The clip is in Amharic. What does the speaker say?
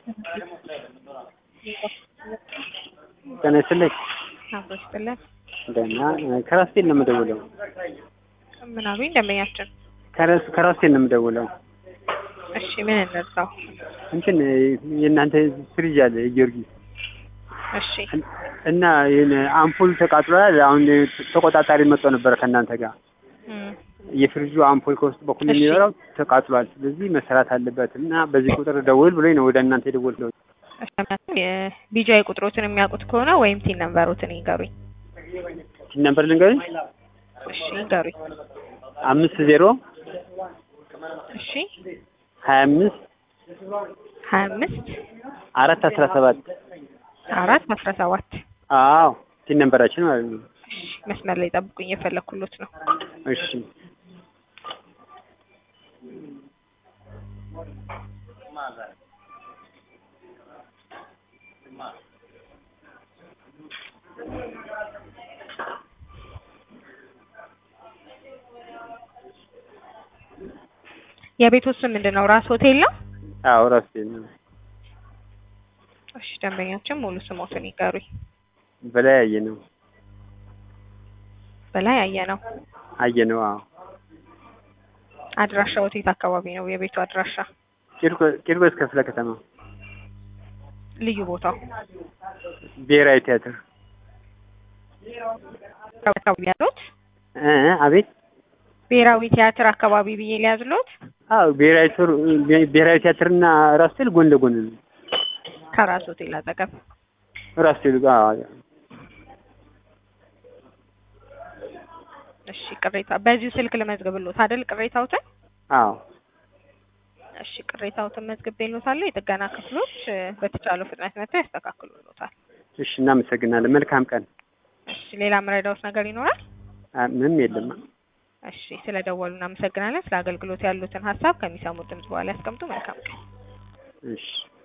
ጤና ይስጥልኝ። አብሮ ይስጥልን። ደህና ከራስቴል ነው የምደውለው። ምን አሉኝ ደንበኛችን? ከራስ ከራስቴል ነው የምደውለው። እሺ ምን እንርዳው? እንትን የእናንተ ፍሪጅ አለ የጊዮርጊስ እሺ እና ይህን አምፖል ተቃጥሏል። አሁን ተቆጣጣሪ መጥቶ ነበረ ከእናንተ ጋር እም፣ የፍሪጁ አምፖል ከውስጥ በኩል እሺ። የሚበራው ተቃጥሏል። ስለዚህ መሰራት አለበት እና በዚህ ቁጥር ደውል ብሎኝ ነው ወደ እናንተ የደወልኩት። እሺ ምክንያቱም የቢጃይ ቁጥሮትን የሚያውቁት ከሆነ ወይም ቲን ነምበሮትን ይንገሩኝ። ሲል ነበር ልንገርሽ እሺ ይንገሩኝ። አምስት ዜሮ እሺ ሀያ አምስት ሀያ አምስት አራት አስራ ሰባት አራት አስራ ሰባት አዎ ሲል ነበራችን ማለት ነው። እሺ መስመር ላይ ጠብቁኝ፣ የፈለኩሎት ነው። እሺ የቤቱ ስም ምንድን ነው? ራስ ሆቴል ነው? አዎ ራስቴል ነው። እሺ ደንበኛችን ሙሉ ስሞትን ይንገሩኝ። በላይ አየ ነው በላይ አየ ነው። አየ ነው። አዎ አድራሻው የት አካባቢ ነው? የቤቱ አድራሻ ቂርቆ- ቂርቆስ ክፍለ ከተማ ልዩ ቦታው ብሔራዊ ቲያትር አካባቢ ያሉት እ አቤት ብሔራዊ ቲያትር አካባቢ ብዬ ሊያዝሎት አዎ ብሔራዊ ቲያትር ብሔራዊ ቲያትርና ራስቴል ጎን ለጎን ነው። ከራስ ሆቴል አጠገብ ራስቴል አዎ እሺ ቅሬታ በዚሁ ስልክ ልመዝግብሎት አይደል ቅሬታውትን አዎ እሺ ቅሬታውትን መዝግቤሎታለሁ የጥገና ክፍሎች እ፣ በተቻለው ፍጥነት መጥተው ያስተካክሉሎታል እሺ እናመሰግናለን። መልካም ቀን። እሺ ሌላ ምረዳውት ነገር ይኖራል አ- ምንም የለም። እሺ ስለደወሉ እናመሰግናለን ስለ አገልግሎት ያሉትን ሀሳብ ከሚሰሙት ድምጽ በኋላ ያስቀምጡ መልካም ቀን እሺ